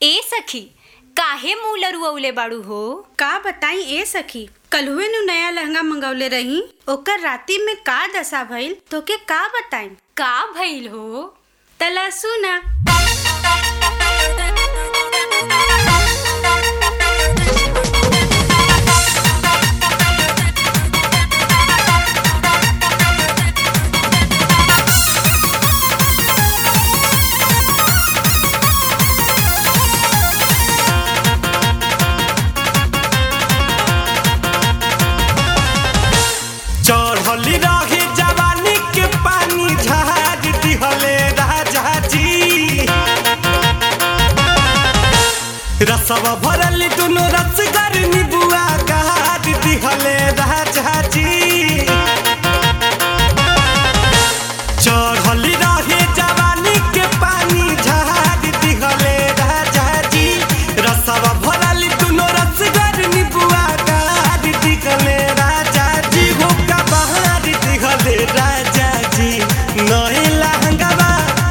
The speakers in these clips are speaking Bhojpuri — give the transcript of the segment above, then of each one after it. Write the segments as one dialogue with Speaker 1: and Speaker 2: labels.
Speaker 1: ए सखी काहे मुंह लरुअवले बाड़ू हो
Speaker 2: का बताई ए सखी कलहुए नु नया लहंगा मंगवले रही ओकर राती में का दशा भइल तोके का बताई
Speaker 1: का भइल हो
Speaker 2: तला सुना
Speaker 3: चढ़ली रहे जवानी के पानी झाड़ दिहले राजा जी रसवा भरल दुनो रसगर निबुआ गाड़ दिहले राजा जी चढ़ली रहे जवानी के पानी झाड़ दिहले राजा जी रसवा भरल दुनो रसगर निबुआ गाड़ दिहले राजा जी हो का बहार दिहले राजा जी नई लहंगवा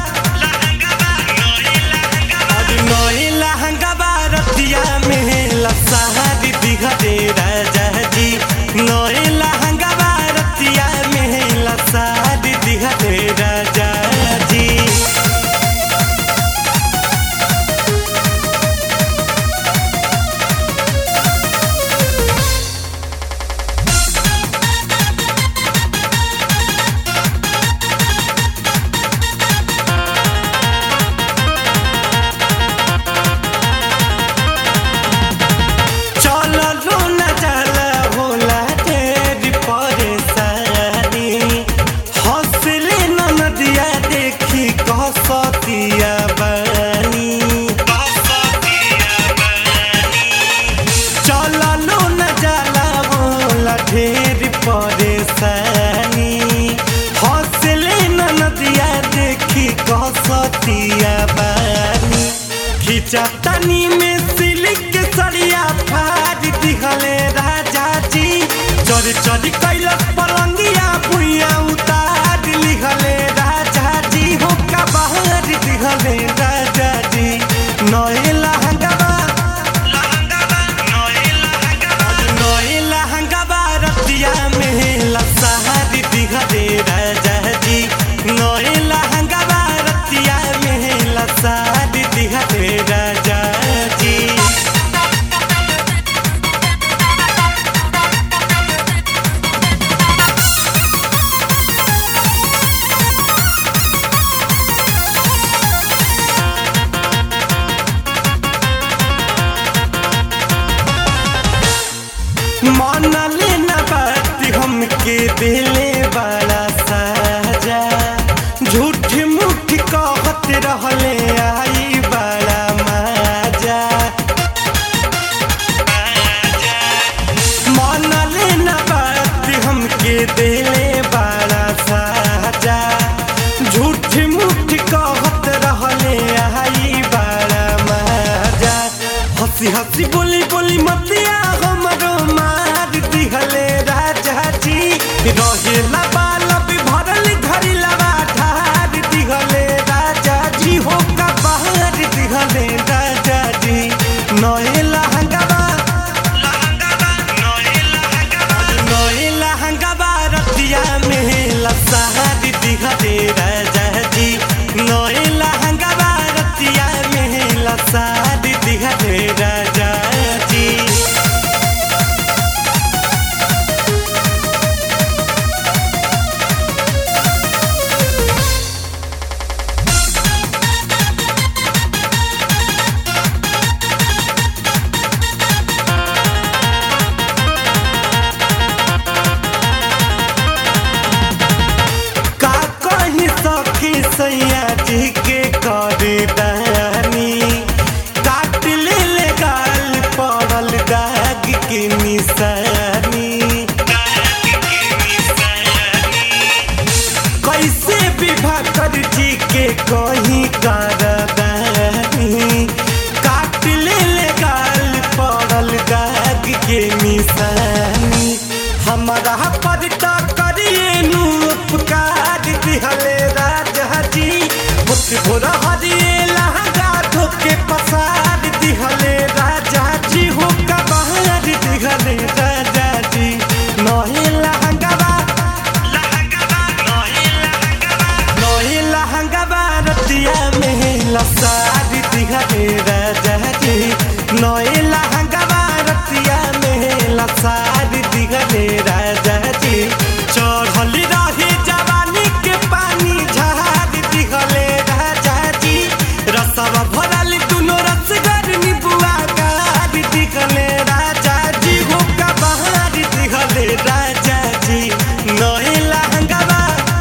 Speaker 3: अरे नई लहंगवा रतिया में लसहारी दिहले राजा जी नई लहंगवा रतिया में लसहारी दिहले राजा जी चललो न चल होला तेरी परेशानी हौसले न नदिया देखी कसतिया बनी चललो न चल होला ढेर परेशानी हौसले न नदिया देखी कसतिया बनी खिंचतनी में सिल्क सरिया फाड़ दिहले राजा जी चोरी चोरी कैलक पलंगिया भुइया उतार लिहले राजा जी हो का बाहर दिहले राजा जी नए लहंगवा नए लहंगवा रतिया में लसहारी दिहले राजा जी नए लहंगवा रतिया में लसहारी दिहले राजा जी मानले न बात हमके दिले बड़ा साजा झूठ मुठ कहत रहले आई बड़ा मजा मानले न बात हमके दिले बड़ा साजा झूठ मुठ कहत रहले आई बड़ा मजा हंसी हंसी बोली बोली मतिया हमरो मार दिहले राजा जी रहेला बालब भरल घरी लवा ठार दिहले राजा जी हो का बाहर दिहले राजा जी नए लहंगवा नए लहंगवा रतिया में लसहारी दिहले राजा जी नए लहंगवा रतिया में लसहारी दिहले राजा जी का कहीं सखी सैया जी के करे दानी काट ले ले गाल पड़ल दाग के निशानी कैसे विवाह कर जी के कहीं कर दानी काट ले ले गाल पड़ल दाग के निशानी हमारा पर तो करिए नु उपकार दिहले राजा जी मुठ भोर हरिए लहंगा धोके पसार राजा जी नए लहंगवा रतिया में लसार दिगले राजा जी चढ़ल रही जवानी के पानी झाड़ दिगले राजा जी रसवा भरल दुनो रसगर निबुआ गार दिगले राजा जी हो का बहार दिगले राजा जी नए लहंगवा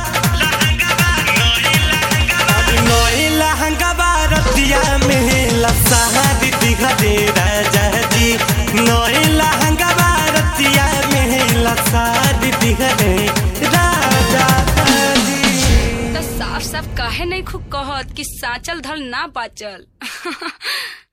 Speaker 3: नए लहंगवा रतिया में लसार दिगले राजा जी नए लहंगवा रतिया में लसार दिगले राजा जी
Speaker 4: तो साफ साफ काहे नहीं खूब कहत कि साचल धल ना बाचल